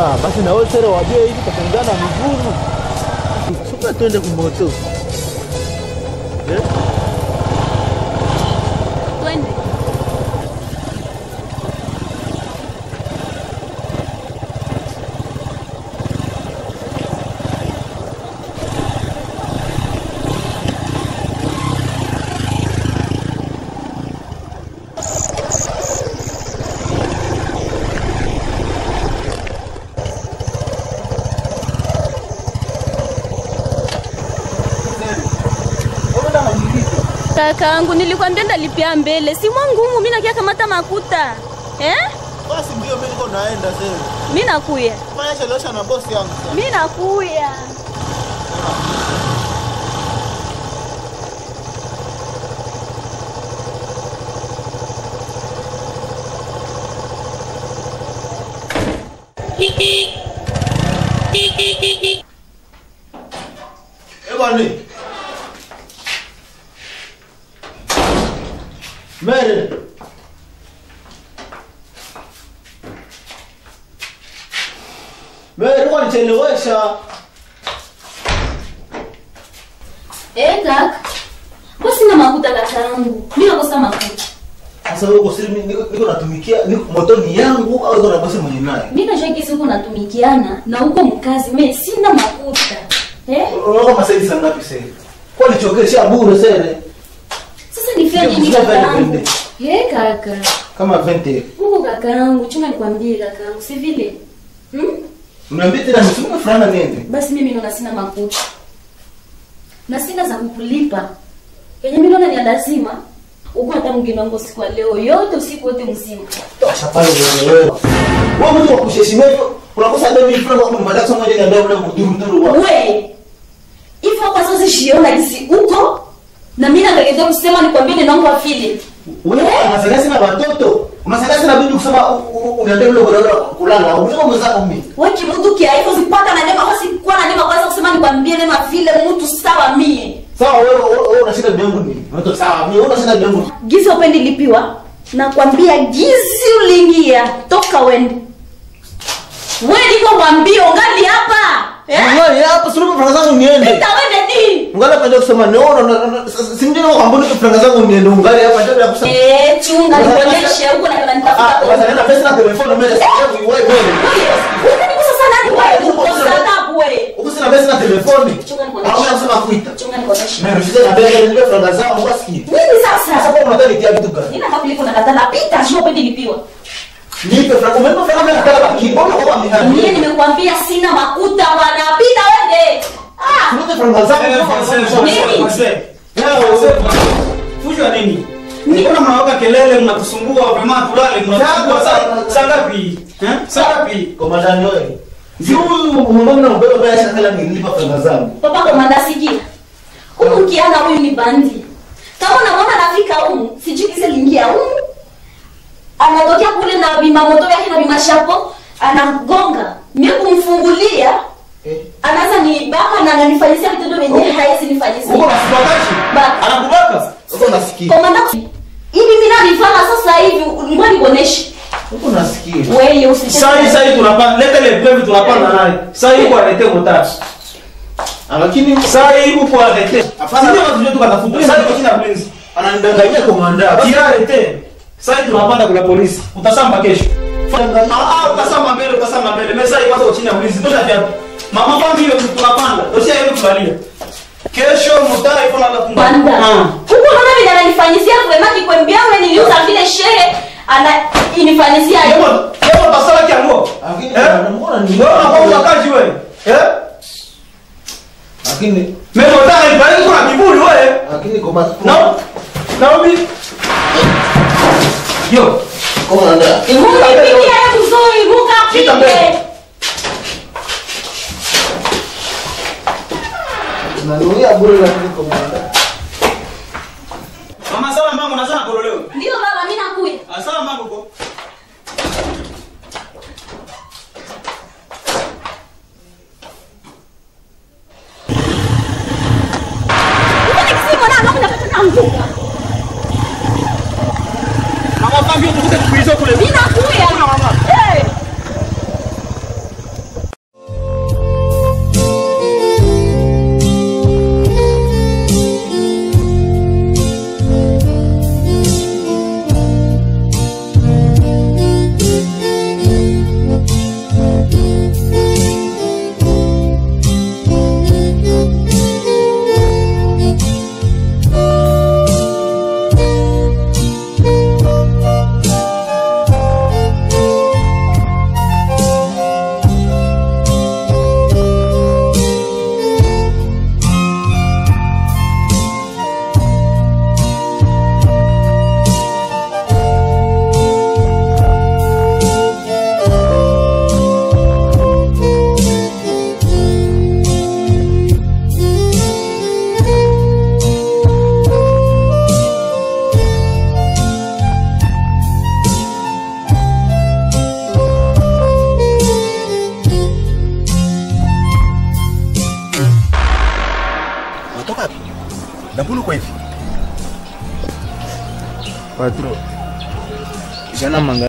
Ah, basi na wewe sere wajue hivi tatengana miguu. Suka twende kumoto. Eh? Twende. Kakaangu, nilikwambia ndalipia mbele, si mwangu humu, mimi nakia kamata makuta eh? Basi ndio mimi niko naenda sasa. Mimi nakuya, Fanya chelewesha na bosi yangu. sasa. mimi nakuya. Eh bwana. Mere. Mere kwa nichelewesha. Eh, kaka. Kwa sina makuta kakaangu. Mimi nakosa makuta. Sasa wewe uko siri mimi niko niko natumikia niko moto ni yangu au niko na bosi mwenye naye? Mimi najua kisi huko natumikiana na huko mkazi, mimi sina makuta. Eh? Unaona kama sasa sana ngapi sasa? Kwa nichokesha bure sasa. Sasa nifanye nini Ndio, kusema kakaangu? vende. Eh, kaka. Kama 20. Huko kakaangu, chunga nikwambie kakaangu, si vile. Hmm? Uniambie tena msimu fulani nini? Basi mimi naona sina makuta. Na sina za kukulipa. Yenye mimi naona ni ya lazima. Uko hata mwingine wangu siku ya leo yote usiku wote mzima. Tosha pale wewe wewe. Wewe mtu wa kuheshimiwa hivyo unakosa ndio mimi fulani kwa kumbadia somo moja ndio ndio mduru duru wa. We. Hivyo kwa sasa shiona kisi uko na mimi nategemea kusema nikwambie ninaomba vile. Wewe unasaidia sana watoto. Unasaidia sana bibi kusema unaendelea ule bora kulala. Unataka mwenzako mimi. Wewe kimutu kia hivyo sipata na nema kwa sikuwa na nema kwanza kusema nikwambie nema vile mtu sawa mie. Sawa wewe wewe unashinda bibi nini? Unatoka sawa mimi unashinda bibi yangu. Gizi upendi lipiwa. Nakwambia gizi uliingia toka wende. Wewe niko mwambie ungali hapa. Eh? Ngani hapa sulubu franga zangu niende. Pita wende ni. Ungali hapa ndio kusema no si ndio kwa mbona franga zangu niende ungali hapa ndio ya kusema. Eh, chunga nikuonyeshe huko na kana Ah, nitafuta. basi nenda pesa na telefoni mimi sasa wewe wewe. Ukanigusa sana ni wewe. Ukosa adabu wewe. Uko sina pesa na telefoni. Chunga nikuonyeshe. Au unasema kuita. Chunga nikuonyeshe. Mimi ndio na pesa ndio franga zangu basi. Nini sasa? Sasa kwa unataka nitia vitu gani? Nina kama kuliko nakatala pita, sio upendi lipiwa. Nipe franga umenipa franga mimi nataka baki. Mbona kwa Mimi mihani? nimekuambia sina makuta bwana, pita wende. Ah, Nipe franga zangu. Fujwa nini? Mbona mnawaka kelele mnatusumbua vrema tulale mnatusumbua saa saa ngapi? Eh? Saa ngapi? Komandani wewe. Si huyu mbona mbona mbaya sana kila nilipa franga zangu. papa komanda sikia. Huyu kiana huyu ni bandi. Kama unamwona anafika humu, sijui kisa lingia humu. Anatokea kule na bima moto yake na bima shapo, anagonga. Mimi kumfungulia, Eh. anaanza nibaka na ananifanyisia vitendo vyenyewe haezi nifanyisia. Uko nasibakashi? Ba- Anakubaka? Uko nasikia. Komanda, hivi mimi navifanya sasa hivi, ngoja nikuoneshe. Uko nasikia. Wewe usicheze. Saa hii saa hii tunapanda leta ile pevi tunapanda naye. Saa hii kwa arete motari. Lakini Saa hii uko arete. Hapana. Sisi watu wetu tukatafuta. Saa hii kwa chini ya mlinzi. ananidanganyia komanda. Tira arete. Saa hii tunapanda kuna polisi. Utasamba kesho. Ah, ah, utasamba mbele, utasamba mbele. Mesa hii kwanza kwa chini ya mlinzi. Tosha viatu. Mama kwa hiyo tunapanda. Tosha hiyo tulalia. Kesho motari iko na lafunga. Banda. Huko unaona vile ananifanyisia kwema kikwembia wewe niliuza vile shehe ana inifanyisia hiyo. Yebo, yebo basala kiango. Lakini Eh? mbona ni Wewe unakuwa utakaji wewe. Eh? Lakini Mimi nataka nibariki kuna kiburi wewe. lakini komanda. No. Naomi. Yo. Komanda. Mungu ipigie mzuri, Mungu Shika mbele. apige. Nanuia bure lakini komanda. Mama sala mama unazana kololeo. Ndio baba mimi nakuja. Asala mama uko. Simo na naona napata naanguka. Mama pambio tukute kuizo kule. Mimi nakuja. Kuna mama. Eh. kulu kwa hivi. Patro. Jana manga